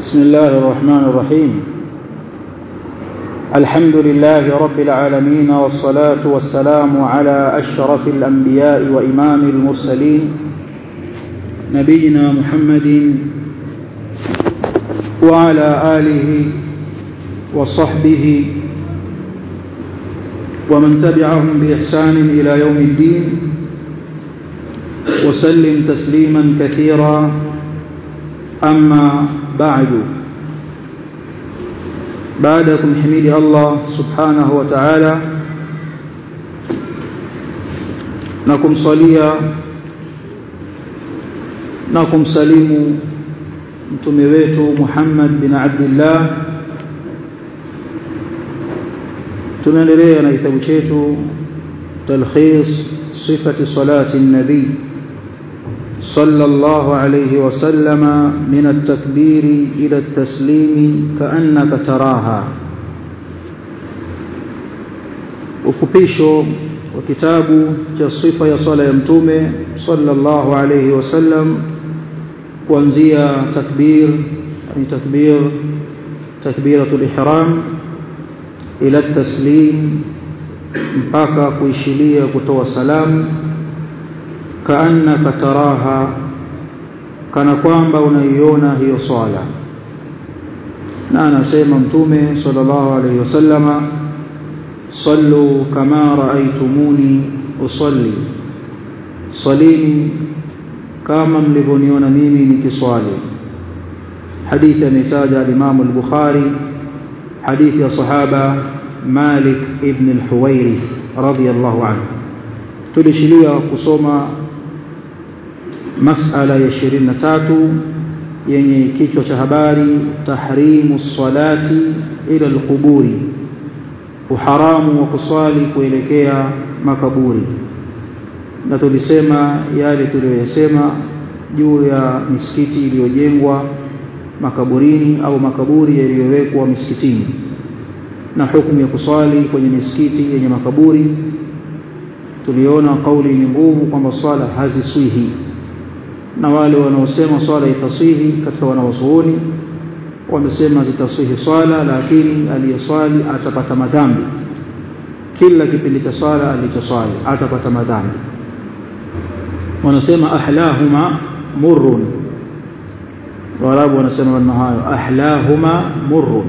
بسم الله الرحمن الرحيم الحمد لله رب العالمين والصلاة والسلام على أشرف الأنبياء وإمام المرسلين نبينا محمد وعلى آله وصحبه ومن تبعهم بإحسان إلى يوم الدين وسلم تسليما كثيرا أما بعد بعدكم حميد الله سبحانه وتعالى نكم صليا نكم سليم mtume wetu Muhammad bin Abdullah tunaendelea na kitabu chetu talkhis sifati salati nabii صلى الله عليه وسلم من التكبير إلى التسليم كأنك تراها ufupisho wa kitabu cha sifa ya sala ya mtume sallallahu alayhi wasallam kuanzia takbir yani takbir takbiratul ihram ila taslim mpaka kuishilia kutoa salamu kaannaka taraha kana kwamba unaiona hiyo swala na anasema mtume sallallahu alayhi wasallama sallu kama raaitumuni usalli salini kama mlivyoniona mimi nikiswali hadithi ametaja al-Imam al-Bukhari hadithi ya sahaba Malik ibn al-Huwairith radiyallahu anhu tulishilia kusoma masala ya 23 yenye kichwa cha habari tahrimu salati ila alquburi uharamu wa kuswali kuelekea makaburi na tulisema yale tuliyoyasema juu ya misikiti iliyojengwa makaburini au makaburi yaliyowekwa misikitini na hukumu ya kuswali kwenye misikiti yenye makaburi tuliona kauli yenye nguvu kwamba swala haziswihi na wale wanaosema swala itaswihi katika wanawazuoni wamesema zitaswihi swala lakini aliyeswali atapata madhambi kila kipindi cha swala alichoswali atapata madhambi wanasema ahlahuma murrun warabu wanasema maneno hayo ahlahuma murrun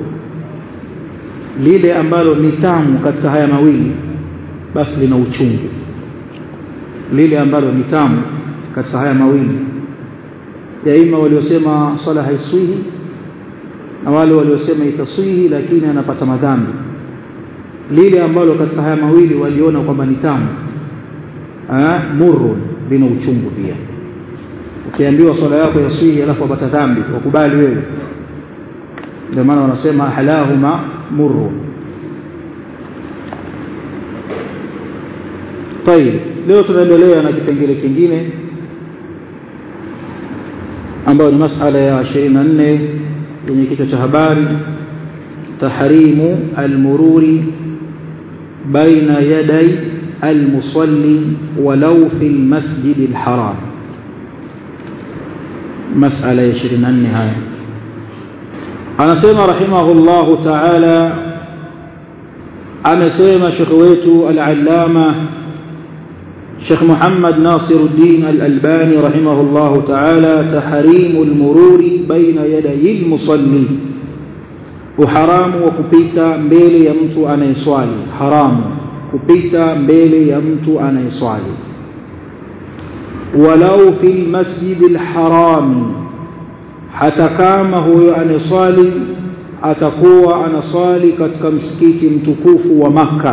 lile ambalo ni tamu katika haya mawili basi lina uchungu lile ambalo ni tamu katika haya mawili daima waliosema swala haiswihi na wale waliosema itaswihi lakini anapata madhambi lile ambalo katika haya mawili waliona kwamba ni tamu murrun lina uchungu pia ukiambiwa swala yako yaswihi alafu apata dhambi wakubali wewe ndio maana wanasema ahlahuma murrun طيب leo tunaendelea na kipengele kingine ambayo ni masala ya 24 yenye kichwa cha habari tahrimu almururi baina yaday almusalli walau fi almasjid alharam masala ya 24 haya anasema rahimahullahu ta'ala amesema shekhi wetu al-allama شيخ محمد ناصر الدين الألباني رحمه الله تعالى تحريم المرور بين يدي المصلي وحرام وكبيتا mbele ya mtu anayeswali haramu kupita mbele ya mtu anayeswali walau fi almasjid alharam hata kama huyo anayeswali atakuwa anaswali katika msikiti mtukufu wa Makkah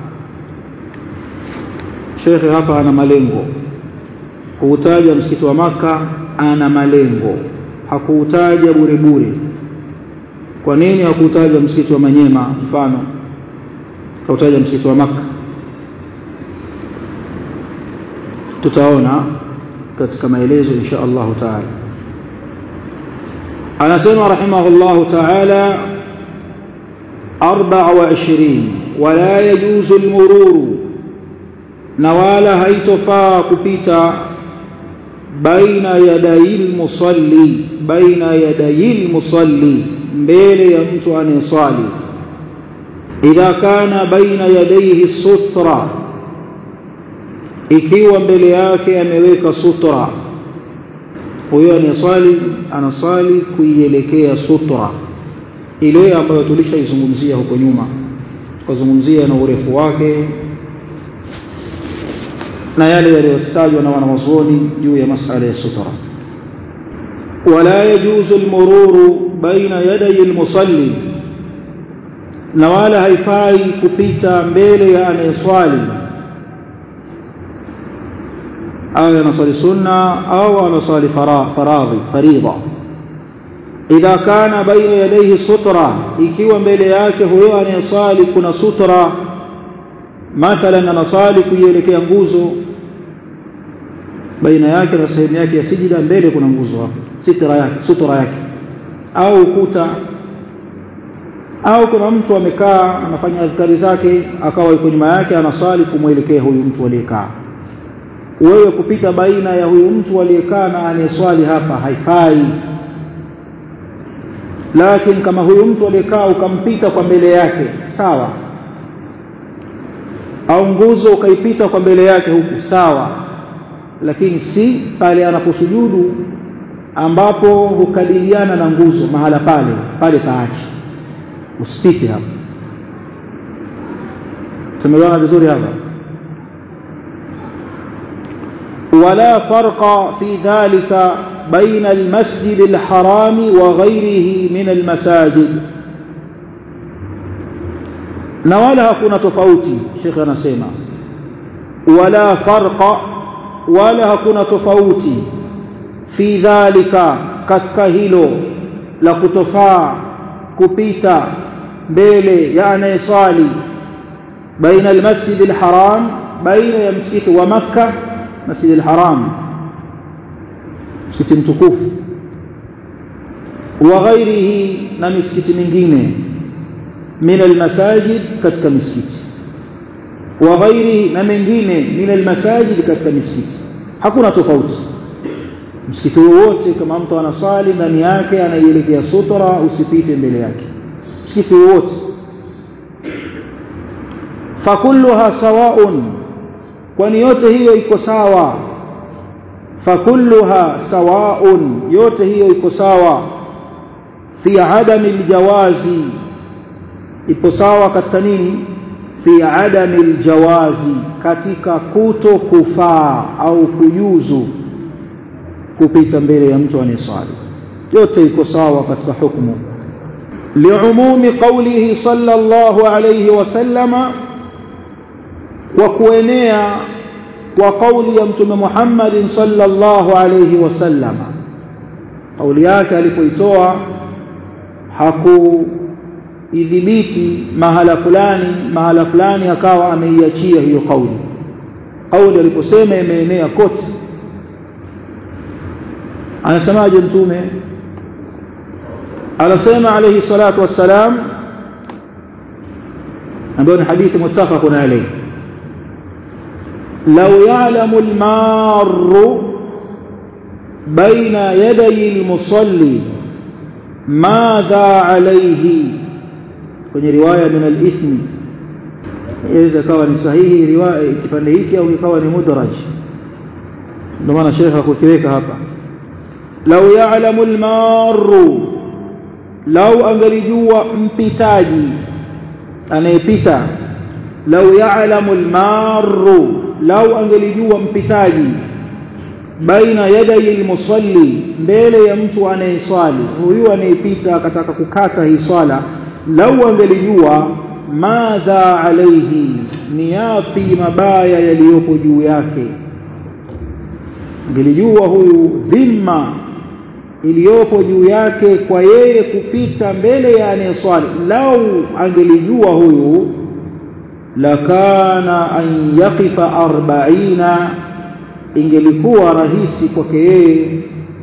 shekhe hapa ana malengo kuutaja msikiti wa maka ana malengo hakuutaja bure bure kwa nini hakuutaja msikiti wa manyema mfano kautaja msikiti wa maka tutaona katika maelezo insha Allah taala anasema rahimahullah taala 24 ولا يجوز المرور na wala haitofaa kupita baina yadayil musalli baina yadayil musalli mbele ya mtu anayeswali idha kana baina yadayhi sutra ikiwa mbele yake ameweka sutra huyo anayeswali anaswali kuielekea sutra ile ambayo tulishaizungumzia huko nyuma tukazungumzia na urefu wake na yale yaliyotajwa na wanawazuoni juu ya masala ya sutra wala yajuzu almururu baina yaday almusalli na wala haifai kupita mbele ya anayeswali au anaswali sunna au anaswali faradhi faridha idha kana baina yadayhi sutra ikiwa mbele yake huyo anayeswali kuna sutra mathalan anasali kuielekea nguzo baina yake na sehemu yake ya sijida mbele kuna nguzo hapo sitra yake sutra yake au ukuta au kuna mtu amekaa anafanya adhkari zake akawa yuko nyuma yake anasali kumwelekea huyu mtu aliyekaa wewe kupita baina ya huyu mtu aliyekaa na anayeswali hapa haifai lakini kama huyu mtu aliyekaa ukampita kwa mbele yake sawa au nguzo ukaipita kwa mbele yake huku sawa lakini si pale anaposujudu ambapo hukabiliana na nguzo mahala pale pale paache usipite hapo tumeelewana vizuri hapa ولا فرق في ذلك بين المسجد الحرام وغيره من المساجد na wala hakuna tofauti shekhe anasema wala farqa wala hakuna tofauti fi dhalika katika hilo la kutofaa kupita mbele ya anayesali baina almasjid alharam baina ya msikiti wa makkah masjid alharam msikiti mtukufu wa ghairihi na misikiti mingine min almasajid katika misikiti wa ghairihi na mengine min almasajid katika misikiti hakuna tofauti msikiti wowote kama mtu anaswali ndani yake anaielekea sutra usipite mbele yake msikiti wowote fakulluha sawaun kwani yote hiyo iko sawa fakulluha sawaun yote hiyo iko sawa fi adami aljawazi ipo sawa katika nini fi adami aljawazi katika kuto kufaa au kujuzu kupita mbele ya mtu anayeswali yote iko sawa katika hukumu liumumi qawlihi sallallahu alayhi wasallama kwa kuenea kwa kauli ya mtume Muhammad sallallahu alayhi wasallam kauli yake alipoitoa hakuidhibiti mahala fulani mahala fulani akawa ameiachia hiyo kauli kauli aliposema imeenea kote anasemaje mtume anasema alayhi salatu wassalam ambayo ni hadithi muttafaqun alayhi لو يعلم المار بين يدي المصلي ماذا عليه kwenye riwaya min al-ithmi inaweza kawa ni sahihi riwaya kipande hiki au ikawa ni mudraj ndio maana shekha hakukiweka hapa law ya'lamu al-marru law angalijua mpitaji anayepita law ya'lamu al-marru lau angelijua mpitaji baina yadai almusalli mbele ya mtu anayeswali huyu anayepita akataka kukata hii swala lau angelijua madha alaihi ni yapi mabaya yaliyopo juu yake angelijua huyu dhima iliyopo juu yake kwa yeye kupita mbele ya anayeswali lau angelijua huyu lakana an yaqifa arbaina ingelikuwa rahisi kwake yeye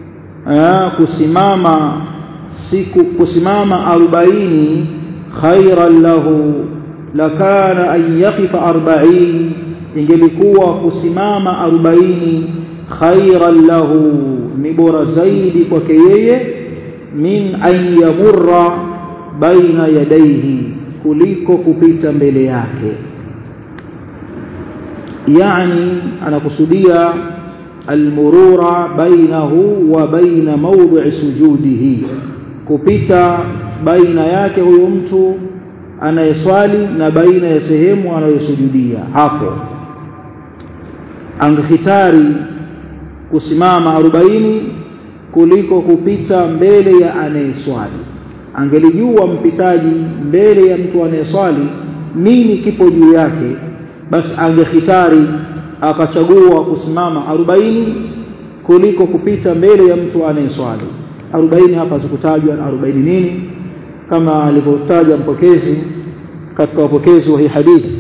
kusimama siku kusimama arobaini khairan lahu lakana an yaqifa arbain ingelikuwa kusimama arobaini khairan lahu ni bora zaidi kwake yeye min an yamurra baina yadaihi kuliko kupita mbele yake yani anakusudia almurura bainahu wa baina mawdhi sujudihi kupita baina yake huyo mtu anayeswali na baina ya sehemu anayosujudia hapo angehitari kusimama arobaini kuliko kupita mbele ya anayeswali angelijua mpitaji mbele ya mtu anayeswali nini kipo juu yake basi angehitari akachagua kusimama arobaini kuliko kupita mbele ya mtu anayeswali arobaini hapa zikutajwa arobaini nini kama alivyotaja mpokezi katika wapokezi wa hii hadithi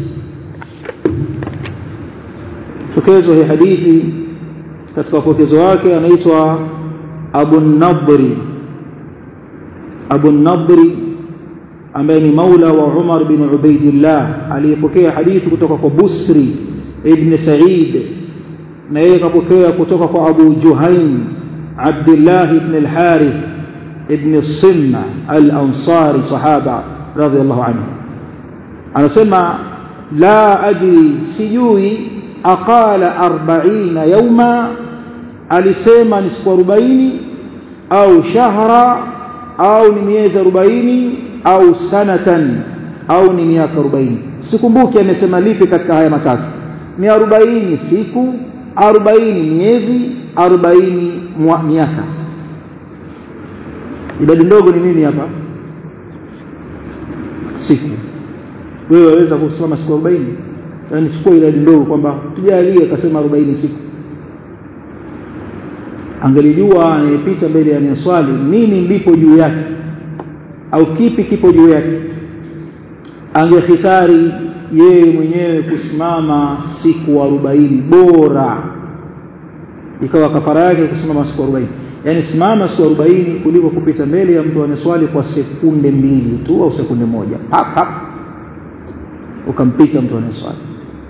mpokezi wa hii hadithi katika wapokezi wake anaitwa Abu Nadri Abu Nadri ambaye ni maula wa Umar bin Ubaidillah aliyepokea hadithi kutoka kwa Busri ibn Sa'id na yeye kapokea kutoka kwa Abu Juhaim Abdullah ibn al-Harith ibn Sinna al-Ansari sahaba radhiyallahu anhu anasema la adri sijui aqala 40 yawma alisema ni siku 40 au shahra au ni miezi 40 au sanatan au ni miaka 40 sikumbuki amesema lipi katika haya matatu ni 40 siku 40 miezi 40 miaka idadi ndogo ni nini hapa siku wewe waweza kusimama siku 40 yani chukua idadi ndogo kwamba tujalie akasema 40 siku angelijua anayepita mbele ya swali nini lipo juu yake au kipi kipo juu yake angehitari yeye mwenyewe kusimama siku 40 bora ikawa kafara yake kusimama siku 40 yani simama siku 40 kuliko kupita mbele ya mtu anaswali kwa sekunde mbili tu au sekunde moja hap hap ukampita mtu anaswali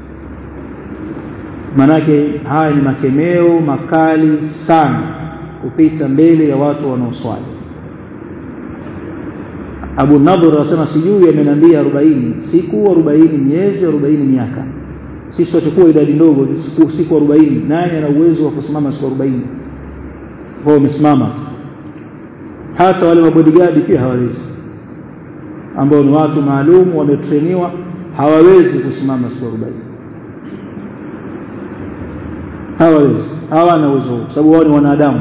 manake haya ni makemeo makali sana kupita mbele ya watu wanaoswali Abu Nadhr anasema sijui ameniambia 40 siku 40 miezi 40 miaka sisi tutachukua idadi ndogo siku siku 40 nani ana uwezo wa kusimama siku 40 wao wamesimama hata wale mabodigadi pia hawawezi ambao ni watu maalum wametreniwa hawawezi kusimama siku 40 hawawezi hawana uwezo sababu wao ni wanadamu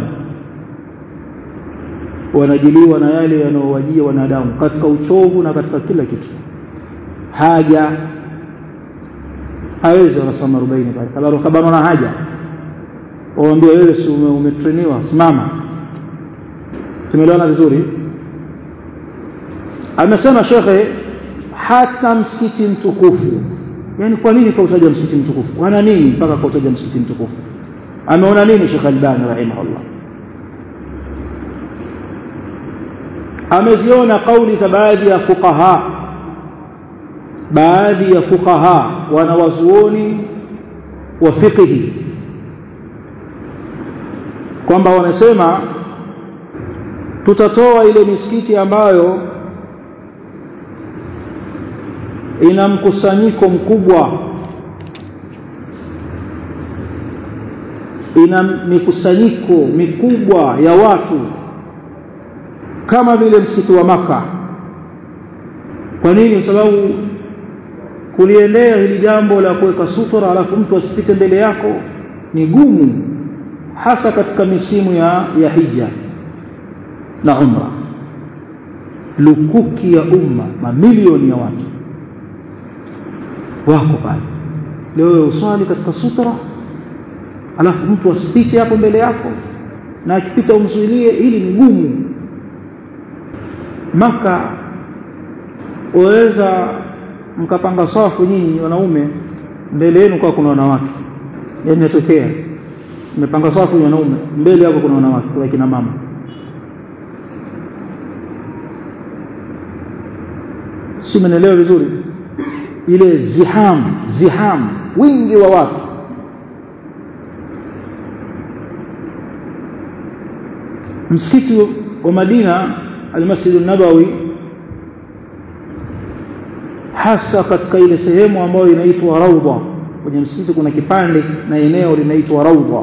wanajiliwa na yale yanayowajia wanadamu katika uchovu na katika kila kitu haja hawezi wanasoma 40 pale kabla kabla na haja waambie wewe si umetreniwa simama tumeelewana vizuri amesema shekhe hata msikiti mtukufu yani kwa nini kautaja msikiti mtukufu ana nini mpaka kautaja msikiti mtukufu ameona nini Sheikh Albani rahimahullah ameziona kauli za baadhi ya fuqaha baadhi ya fuqaha wanawazuoni wa fiqhi kwamba wamesema tutatoa ile misikiti ambayo ina mkusanyiko mkubwa ina mikusanyiko mikubwa ya watu kama vile msikiti wa maka kwa nini sababu kuliendea hili jambo la kuweka sutura alafu mtu asipite mbele yako ni gumu hasa katika misimu ya, ya hija na umra lukuki ya umma mamilioni ya watu wako pale leo uswali katika sutra alafu mtu asipite hapo mbele yako na akipita umzuilie ili ni gumu maka waweza mkapanga safu nyinyi wanaume mbele yenu kwa kuna wanawake yani inatokea mmepanga safu wanaume mbele yako kuna wanawake kwa kina mama si mnaelewa vizuri ile ziham ziham wingi wa watu msikiti wa Madina al-Masjid an-Nabawi hasa katika ile sehemu ambayo inaitwa Raudha kwenye msikiti kuna kipande na eneo linaitwa Raudha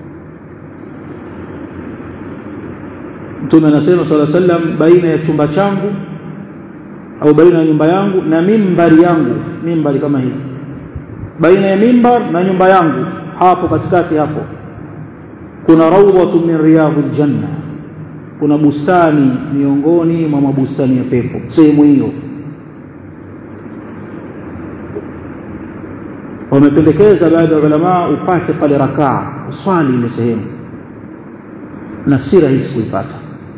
Mtume anasema sala sallam baina ya chumba changu au baina ya nyumba yangu na mimbari yangu mimbari kama hii baina ya mimbar na nyumba yangu hapo katikati hapo kuna rawdhatu min riyadhil janna kuna bustani miongoni mwa mabustani ya pepo sehemu hiyo wamependekeza baadhi ya ulama upate pale rakaa uswali ile sehemu na si rahisi kuipata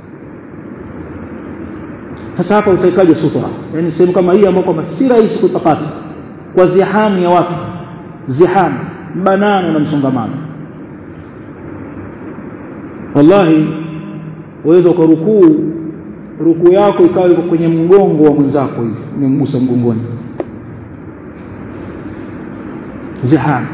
sasa hapa utaikaje sutra yani sehemu kama hii ambayo kwamba si rahisi kuipata kwa zihamu ya watu zihamu mbanano na msongamano wallahi uweza ukarukuu rukuu yako ikawa iko kwenye mgongo wa mwenzako hivi umemgusa mgongoni zihamu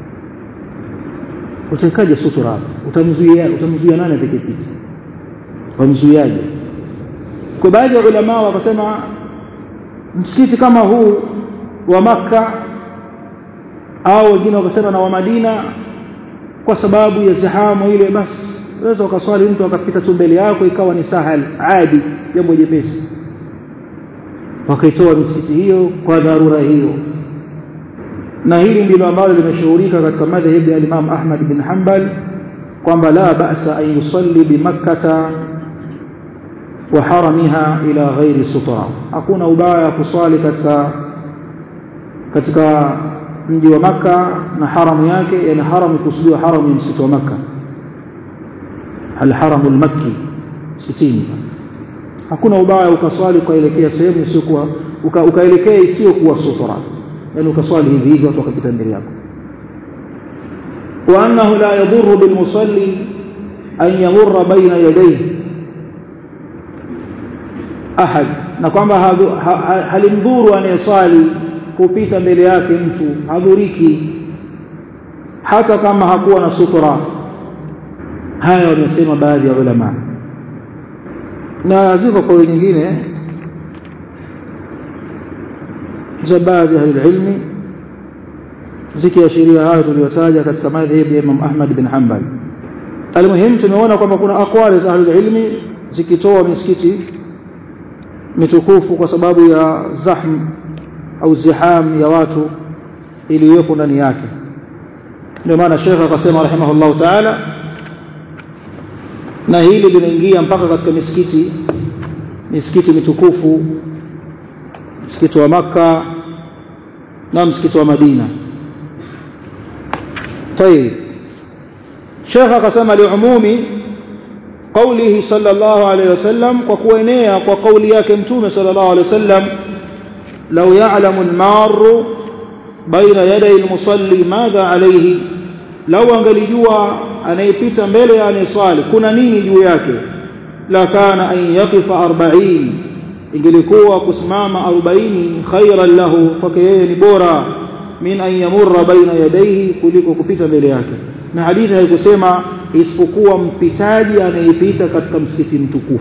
utaikaje sutura hapo utamzuia utamzuia nani atakayepita wamzuiaje kwa baadhi ya ulama wakasema msikiti kama huu wa maka au wengine wakasema na wa Madina kwa sababu ya zihamu ile basi unaweza ukaswali mtu akapita tu mbele yako ikawa ni sahal adi jambo jepesi wakaitoa misikiti hiyo kwa dharura hiyo na hili ndilo ambalo limeshuhurika katika madhhabi ya Imam Ahmad bin Hanbal kwamba la ba'sa an yusalli bi makkah wa haramiha ila ghairi sutra hakuna ubaya kuswali katika katika mji wa maka na haramu yake yani haramu kusudiwa haramu ya msitu wa maka alharamu almakki sitini hakuna ubaya ukaswali ukaelekea sehemu isiyokuwa ukaelekea isiyokuwa sutra yani ukaswali hivi hivi watu wakapita mbele yako wa annahu la yadhurru bilmusalli an yamurra baina yadayhi ahad na kwamba halimdhuru anayeswali kupita mbele yake mtu hadhuriki hata kama hakuwa na sutra haya wamesema baadhi ya ulama na ziko kwa nyingine za baadhi ya ilmi zikiashiria hayo tuliyotaja katika madhhabi ya Imam Ahmad bin Hanbal almuhim tumeona kwamba kuna aqwali za ahlul ilmi zikitoa misikiti mitukufu kwa sababu ya zahm au ziham ya watu iliyopo ndani yake ndio maana Sheikh akasema rahimahullahu ta'ala na hili linaingia mpaka katika misikiti misikiti mitukufu msikiti wa maka na msikiti wa Madina طيب Sheikh akasema liumumi قوله صلى الله عليه وسلم وكوينيا وقولي yake mtume صلى الله عليه وسلم لو يعلم المار بين يدي المصلي ماذا عليه لو angelijua anayepita mbele ya anayeswali kuna nini juu yake la kana an yaqifa 40 ingelikuwa kusimama 40 khairan lahu kwake yeye ni bora min an yamurra baina yadayhi kuliko kupita mbele yake na hadithi haikusema isipokuwa mpitaji anayepita katika msikiti mtukufu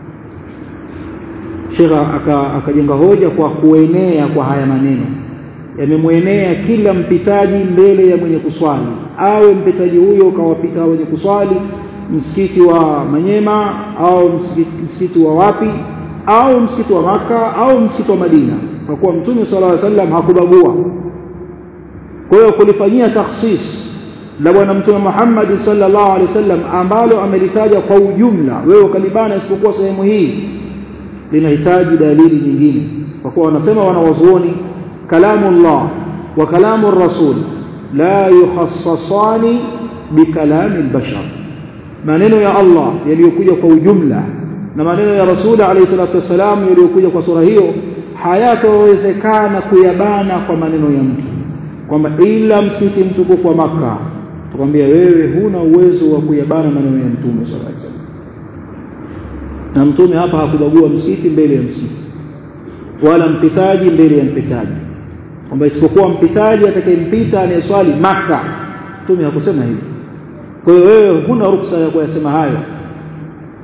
Sheikh akajenga hoja kwa kuenea kwa haya maneno yamemwenea kila mpitaji mbele ya mwenye kuswali awe mpitaji huyo kawapita wenye kuswali msikiti wa Manyema au msikiti, msikiti wa wapi au msikiti wa Maka au msikiti wa Madina kwa kuwa Mtume sallallahu alaihi wasallam hakubagua kwa hiyo kulifanyia takhsis la bwana mtume Muhammad sallallahu alaihi wasallam ambalo amelitaja kwa ujumla wewe ukalibana isipokuwa sehemu hii linahitaji dalili nyingine kwa kuwa wanasema wanawazuoni kalamullah wa kalamu rasul la yukhassasani bikalami albashar maneno ya Allah yaliyokuja kwa ujumla na maneno ya rasul alayhi salatu wasalam yaliyokuja kwa sura hiyo hayatowezekana kuyabana kwa maneno ya mtu kwamba ila msikiti mtukufu wa maka tukwambia wewe huna uwezo wa kuyabana maneno ya mtume sallallahu alaihi wasallam na mtume hapa hakubagua msikiti mbele ya msikiti wala mpitaji mbele ya mpitaji kwamba isipokuwa mpitaji atakayempita anayeswali maka mtume hakusema hivyo kwa hiyo wewe huna ruksa ya kuyasema hayo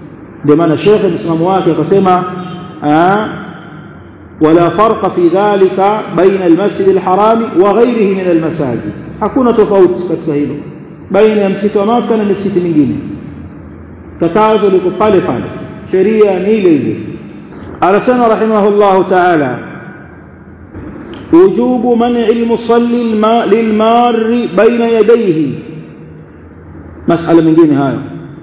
ndio maana shekhe msimamo wake akasema wala farqa fi dhalika baina almasjid alharami wa ghayrihi min almasajid hakuna tofauti katika hilo baina ya msikiti wa maka na misikiti mingine katazo liko pale pale sheria ni ile ile anasema rahimahullahu ta'ala وجوب منع المصلي للمار بين يديه مسألة من دين هاي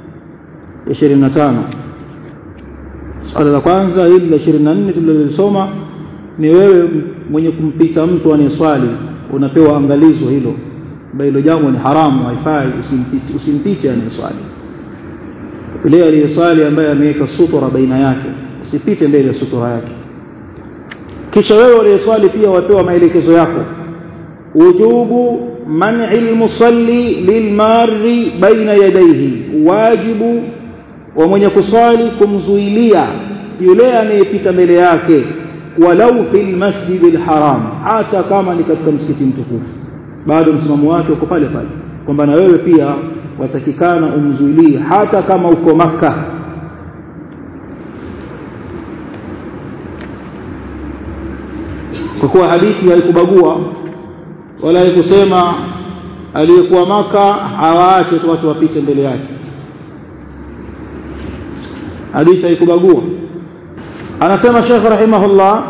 25 swala la kwanza hili la 24 tulilolisoma ni wewe mwenye kumpita mtu anayeswali unapewa angalizo hilo ambayo hilo jambo ni haramu haifai usimpite usimpite anayeswali yule aliyeswali ambaye ameweka sutura baina yake usipite mbele ya sutura yake kisha wewe uliyeswali pia wapewa maelekezo yako wujubu man'i almusalli lilmarri baina yadayhi wajibu wa mwenye kuswali kumzuilia yule anayepita mbele yake walau fil masjidil haram hata kama ni katika msikiti mtukufu bado msimamo wake uko pale pale kwamba na wewe pia watakikana umzuilie hata kama uko maka kwa kuwa hadithi haikubagua wala haikusema aliyekuwa maka hawaache tu watu wapite mbele yake hadithi haikubagua anasema Sheikh rahimahullah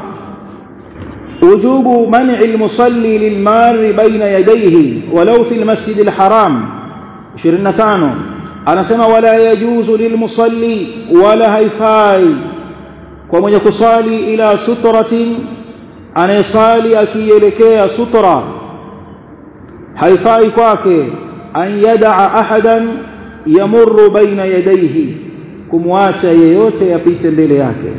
وجوب منع المصلي للمار بين يديه ولو في المسجد الحرام 25 anasema wala yajuzu lilmusalli wala haifai kwa mwenye kusali ila sutratin anayesali akielekea sutra haifai kwake an yadaa ahadan yamurru baina yadayhi kumwacha yeyote yapite mbele yake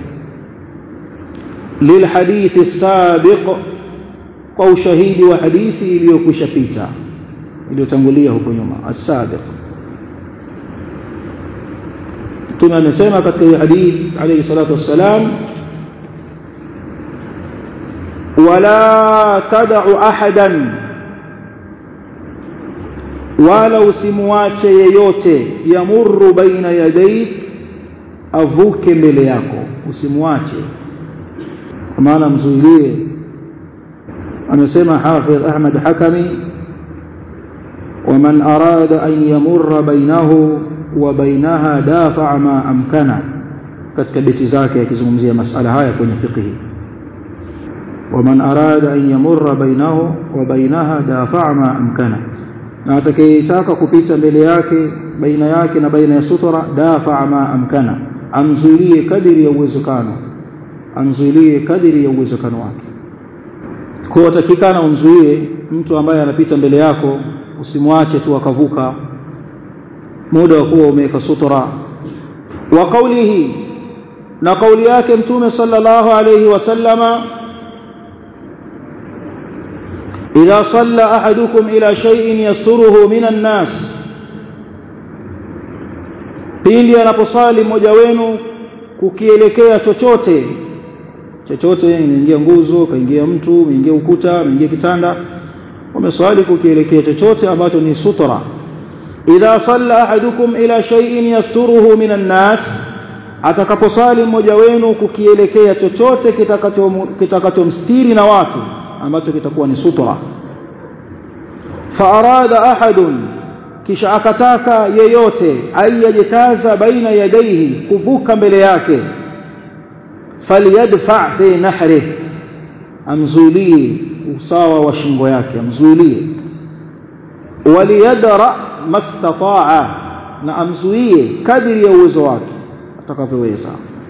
للحديث السابق kwa ushahidi wa hadithi iliyokwisha pita iliyotangulia huko nyuma as-sabiq Mtume amesema katika hii hadithi alayhi salatu wassalam wala tad'u ahadan wala usimwache yeyote yamurru baina yadayk avuke mbele yako usimwache kwa maana mzuilie amesema hafidh Ahmad Hakami ومن أراد أن يمر بينه وبينها دافع ما أمكنه katika beti zake akizungumzia masala haya kwenye fiqh ومن أراد أن يمر بينه وبينها دافع ما أمكنه na atakayetaka kupita mbele yake baina yake na baina ya sutra dafa ma amkana amzuilie kadiri ya uwezekano amzuilie kadiri ya uwezekano wake kwa watakikana umzuie mtu ambaye anapita mbele yako usimwache tu akavuka muda wa kuwa umeweka sutra wa qawlihi na kauli yake mtume sallallahu alayhi wasallama idha salla ahadukum ila shay'in yasturuhu minan nas pindi anaposali mmoja wenu kukielekea chochote chochote inaingia nguzo kaingia mtu umeingia ukuta umeingia kitanda umeswali kukielekea chochote ambacho ni sutra idha salla ahadukum ila shay'in yasturuhu minan nas atakaposali mmoja wenu kukielekea chochote kitakachomstiri na watu ambacho kitakuwa ni sutra fa arada ahadun kisha akataka yeyote ayajitaza baina yadaihi kuvuka mbele yake falyadfa fi nahri amzuilie usawa wa shingo yake amzuilie waliyadra mastataa na amzuie kadiri ya uwezo wake atakavyoweza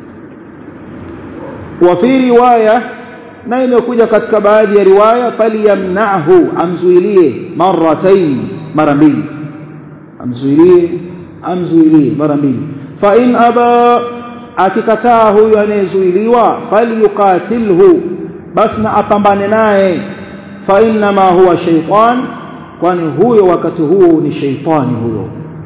wa fi riwaya na imekuja katika baadhi ya riwaya falyamnahu amzuilie marratain mara mbili amzuilie amzuilie mara mbili fa in aba akikataa huyu anayezuiliwa falyuqatilhu basi na apambane naye fa inma huwa shaytan kwani huyo wakati huo ni shaytani huyo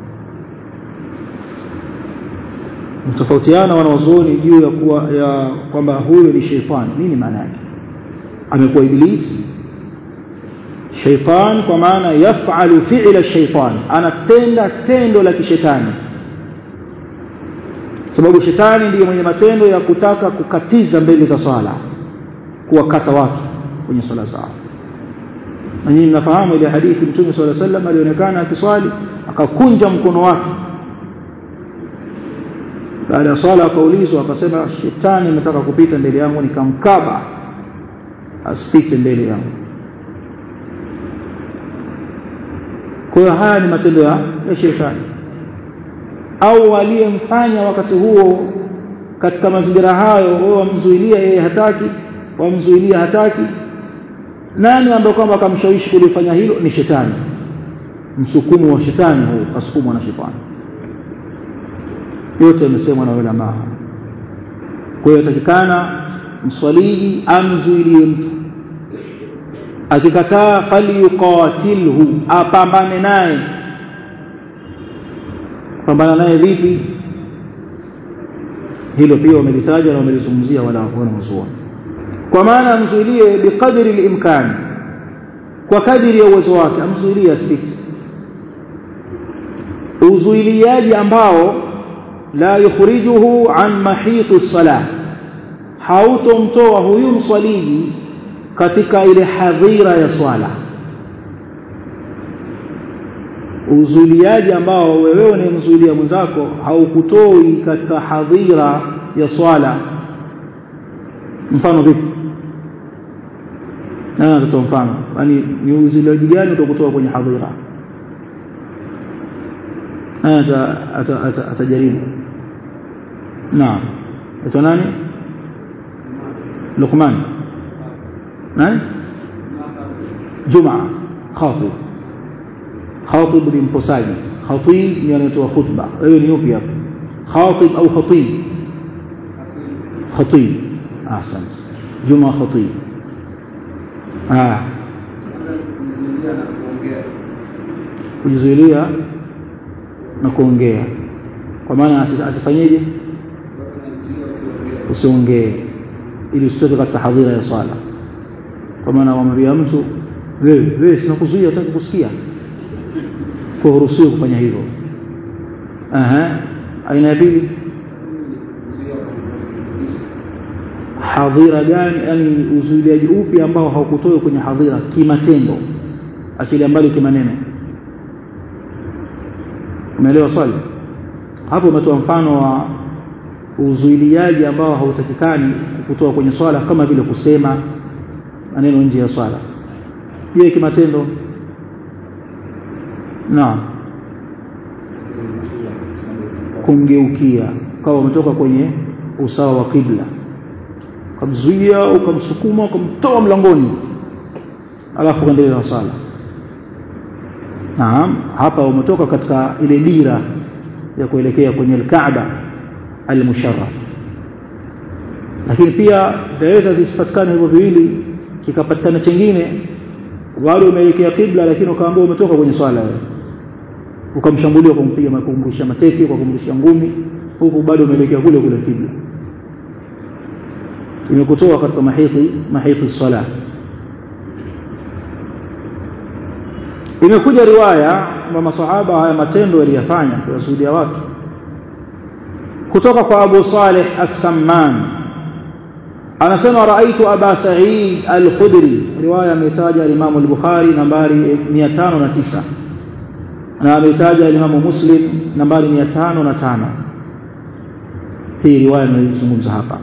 mtofautiana wanaozuoni juu ya kuwa ya kwamba huyo ni shaytani nini maana yake amekuwa ibilisi shaytan kwa maana yafalu fi'la shaytan anatenda tendo la kishetani sababu shetani ndiye mwenye matendo ya kutaka kukatiza mbele za swala kuwakata watu kwenye swala zao na nyinyi mnafahamu ile hadithi mtume swalla sallam alionekana akiswali akakunja mkono wake baada ya swala akaulizwa akasema shetani ametaka kupita mbele yangu nikamkaba asipite mbele yangu kwa hiyo haya ni matendo ya shetani au aliyemfanya wakati huo katika mazingira hayo wewe wamzuilia yeye hataki wamzuilia hataki nani ambaye kwamba akamshawishi kulifanya hilo ni shetani msukumo wa shetani huu kasukumwa na shetani yote yamesemwa na ulama kwa hiyo yatakikana mswaliji amzuilie mtu akikataa falyuqatilhu apambane naye pambana naye vipi hilo pia wamelitaja na wamelizungumzia wala wanazuoni kwa maana amzuilie biqadri al-imkan kwa kadiri ya uwezo wake amzuilie asipite uzuiliaji ambao la yukhrijuhu an mahiti as-salah hautomtoa huyu mswaliji katika ile hadhira ya swala uzuiliaji ambao wewe unayemzuilia mwenzako haukutoi katika hadhira ya swala mfano vipi na natoa mfano yani ni uzuiliaji gani utakutoa kwenye hadhira ata atajaribu naam ito nani Luqman nani Juma khatib khatib ni mposaji khatib ni anatoa khutba wewe ni yupi hapo khatib au khatib khatib ahsant Juma khatib ah kujizuilia na kuongea kwa maana asifanyeje usiongee ili usitoke katika hadhira ya swala kwa maana wamwambia mtu wewe wewe sinakuzuia hutaki kusikia kwa huruhusiwi kufanya hivyo aha aina ya pili hadhira gani yani uzuiliaji upi ambao haukutoi kwenye hadhira kimatendo achilia mbali kimaneno umeelewa swali hapo umetoa mfano wa uzuiliaji ambao hautakikani kutoa kwenye swala kama vile kusema maneno nje ya swala je kimatendo naam kumgeukia kama umetoka kwenye usawa wa kibla ukamzuia ukamsukuma ukamtoa mlangoni alafu ukaendelea na swala naam hapa umetoka katika ile dira ya kuelekea kwenye al-Kaaba al-musharraf lakini pia daweza visipatikane hivyo viwili kikapatikana chengine wale umeelekea kibla lakini ukaambia umetoka kwenye swala wewe ukamshambulia kwa kumpiga makumrusha mateke kwa kumrushia ngumi huku bado umeelekea kule kule kibla imekutoa katika mahiti mahiti sala imekuja riwaya kwamba masahaba haya matendo waliyafanya kuwasudia watu kutoka kwa Abu Saleh As-Samman anasema raaitu Aba Sa'id Al-Khudri riwaya ametaja Imam Al-Bukhari nambari 509 na ametaja Imam Muslim nambari 505 hii riwaya tunayozungumza hapa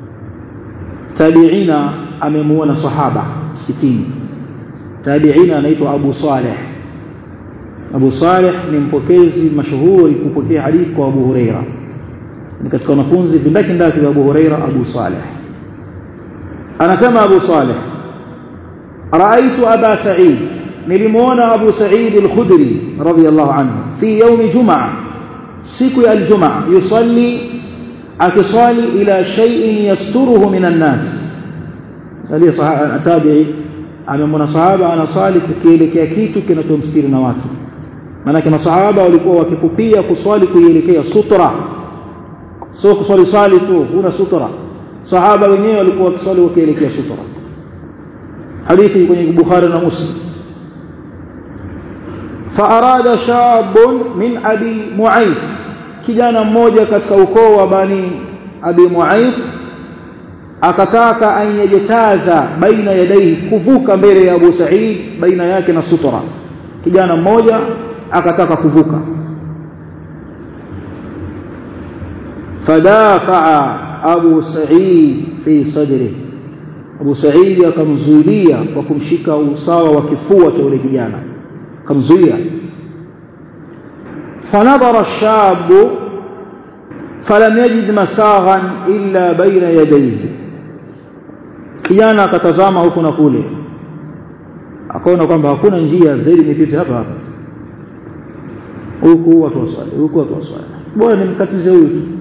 tabiina amemuona sahaba msikitini tabiina anaitwa Abu Saleh Abu Saleh ni mpokezi mashuhuri kupokea hadithi kwa Abu Huraira ni katika wanafunzi vindaki ndaki vya Abu Huraira Abu Saleh anasema Abu Saleh raaitu Aba Sa'id nilimuona Abu Sa'id al-Khudri radiyallahu anhu fi yawm Jumaa siku ya al-Jumaa yusalli akisali ila shay'in yasturuhu minan nas aliye tabi'i amemwona sahaba anasali kukielekea kitu kinachomstiri na watu maanake masahaba walikuwa wakikupia kuswali kuielekea sutra sio kuswali sali tu huna sutra sahaba wenyewe walikuwa wakiswali wakielekea sutra hadithi kwenye Bukhari na Muslim فأراد شاب من أبي معيط kijana mmoja katika ukoo wa bani abi muaif akataka anyejetaza baina yadaihi kuvuka mbele ya Abu Sa'id baina yake na sutra kijana mmoja akataka kuvuka fadafa'a Abu Sa'id fi sadri Abu Sa'id akamzuilia kwa kumshika usawa wa kifua cha yule kijana akamzuia fanadhara ash-shabu falam yajid masaghan illa baina yadayhi kijana akatazama huku na kule akaona kwamba hakuna njia zaidi nipite hapa hapa huku watu waswali huku watu waswali bora nimkatize huyu tu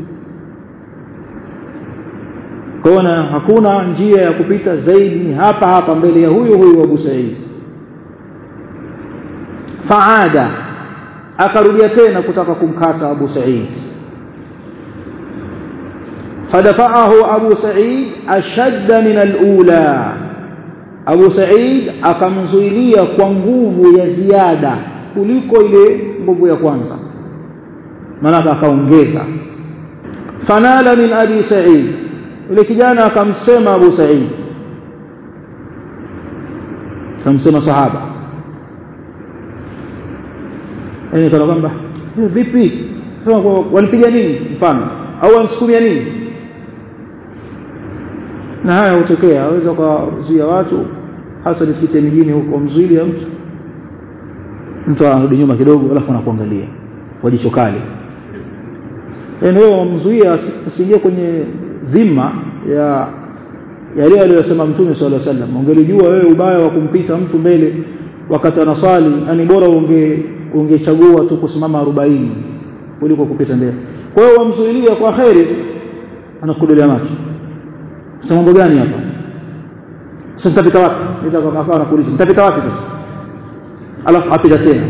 kaona hakuna njia ya kupita zaidi ni hapa hapa mbele ya huyu huyu Abu Said faada akarudia tena kutaka kumkata Abu Said fadafa'ahu Abu Said ashadda min al-ula Abu Said akamzuilia kwa nguvu ya ziada kuliko ile nguvu ya kwanza maana akaongeza fanala min Abi Said yule kijana akamsema Abu Said akamsema sahaba yani kana kwamba vipi sema walipiga nini mfano au wanisukumia nini na haya hutokea aweza kuzuia watu hasa nisikite mijini huko mzuili ya mtu mtu anarudi nyuma kidogo alafu anakuangalia kwa jicho kali yani wewe wamzuia asiingie kwenye dhima ya yale aliyosema mtume sallallahu alaihi wasallam ungelijua wewe ubaya wa kumpita mtu mbele wakati anasali yani bora unge ungechagua tu kusimama 40 kuliko kupita mbele kwa hiyo wamzuilia kwa khairi anakudolea macho sasa mambo gani hapa sasa nitapita wapi nitakakaa anakuuliza nitapita wapi sasa alafu apita tena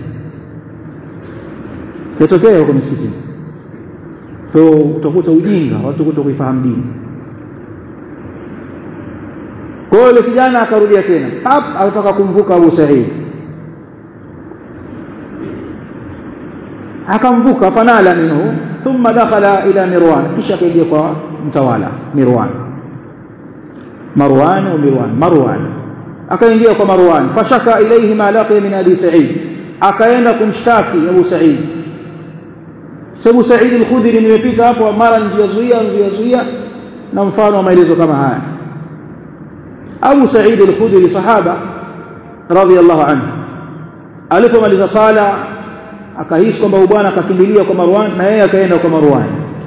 yatokea huko msikitini kwa utakuta ujinga watu kuto kuifahamu dini kwa hiyo yule kijana akarudia tena hap alitaka kumvuka Abu Sa'id akamvuka fanala minhu thumma dakhala ila Mirwan kisha kaingia kwa mtawala Mirwan Marwan au Mirwan Marwan akaingia kwa Marwan fashaka ilayhi ma laqiya min Abi Sa'id akaenda kumshtaki Abu Sa'id Sababu Sa'id al-Khudri nimepita hapo mara njia zuia njia zuia na mfano wa maelezo kama haya Abu Sa'id al-Khudri sahaba radhiyallahu anhu alipomaliza sala akahisi kwamba bwana akakimbilia kwa Marwan na yeye akaenda kwa Marwan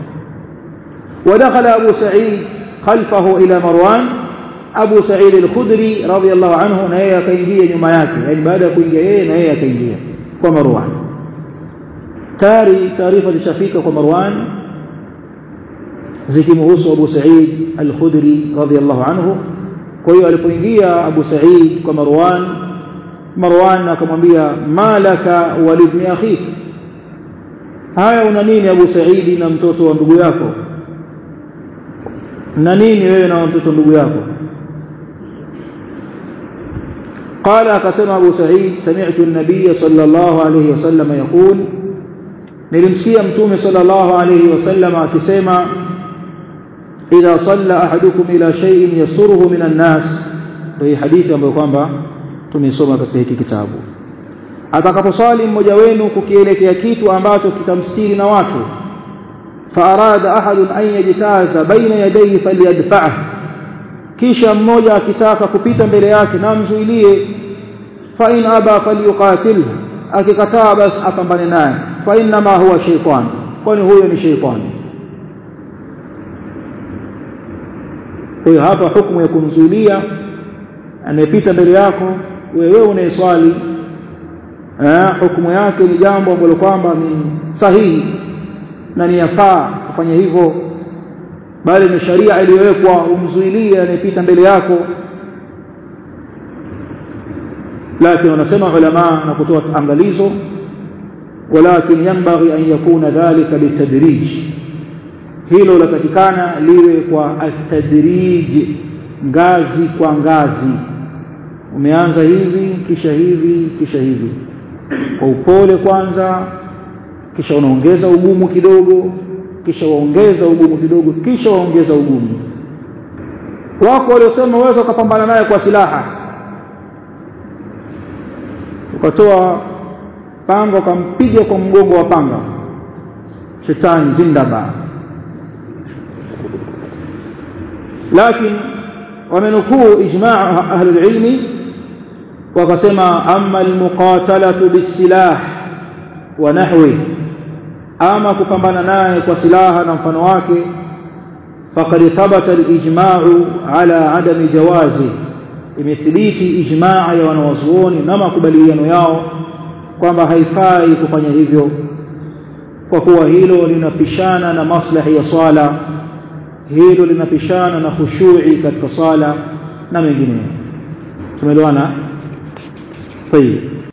ودخل أبو سعيد خلفه إلى مروان أبو سعيد الخدري رضي الله عنه نهي كينجية nyuma yake yani baada ya kuingia yeye na yeye akaingia kwa Marwan tayari taarifa zishafika kwa Marwan zikimhusu Abu Sa'id al-Khudri radhiyallahu anhu kwa hiyo alipoingia Abu Sa'id kwa Marwan Marwan akamwambia malaka walibni akhi haya una nini Abu Sa'id na mtoto wa ndugu yako na nini wewe na mtoto ndugu yako قال قسم أبو سعيد سمعت النبي صلى الله عليه وسلم يقول nilimsikia mtume sallallahu alayhi wasallam akisema idha salla ahadukum ila shay'in yasuruhu minan nas ndio hadithi ambayo kwamba tumesoma katika hiki kitabu atakaposali mmoja wenu kukielekea kitu ambacho kitamstiri na watu فأراد أحد أن يجتاز بين يديه فليدفعه kisha mmoja akitaka kupita mbele yake na mzuilie fa in aba falyuqatilhu akikataa basi apambane naye fa inma huwa shaytan kwani huyo ni shaytani kwa hiyo hapa hukumu ya kumzuilia anayepita mbele yako wewe unayeswali eh hukumu yake ni jambo ambalo kwamba ni sahihi na ni yafaa kufanya hivyo bali ni sharia iliyowekwa umzuilie anayepita mbele yako lakini wanasema ulama na kutoa angalizo walakin yanbaghi an yakuna dhalika bitadrij hilo latakikana liwe kwa atadrij ngazi kwa ngazi umeanza hivi kisha hivi kisha hivi kwa upole kwanza kisha unaongeza ugumu kidogo kisha waongeza ugumu kidogo kisha waongeza ugumu wako waliosema waweza ukapambana naye kwa silaha ukatoa panga ukampiga kwa mgongo wa panga shetani zindaba lakini wamenukuu ijmaa ahli ilmi wakasema amma almuqatalatu bisilah wa nahwi ama kupambana naye kwa silaha na mfano wake faqad thabata alijma'u ala adami jawazi imethibiti ijmaa ya wanawazuoni na makubaliano yao kwamba haifai kufanya hivyo kwa kuwa hilo linapishana na maslahi ya swala hilo linapishana na khushui katika sala na mengineyo tumeelewana طيب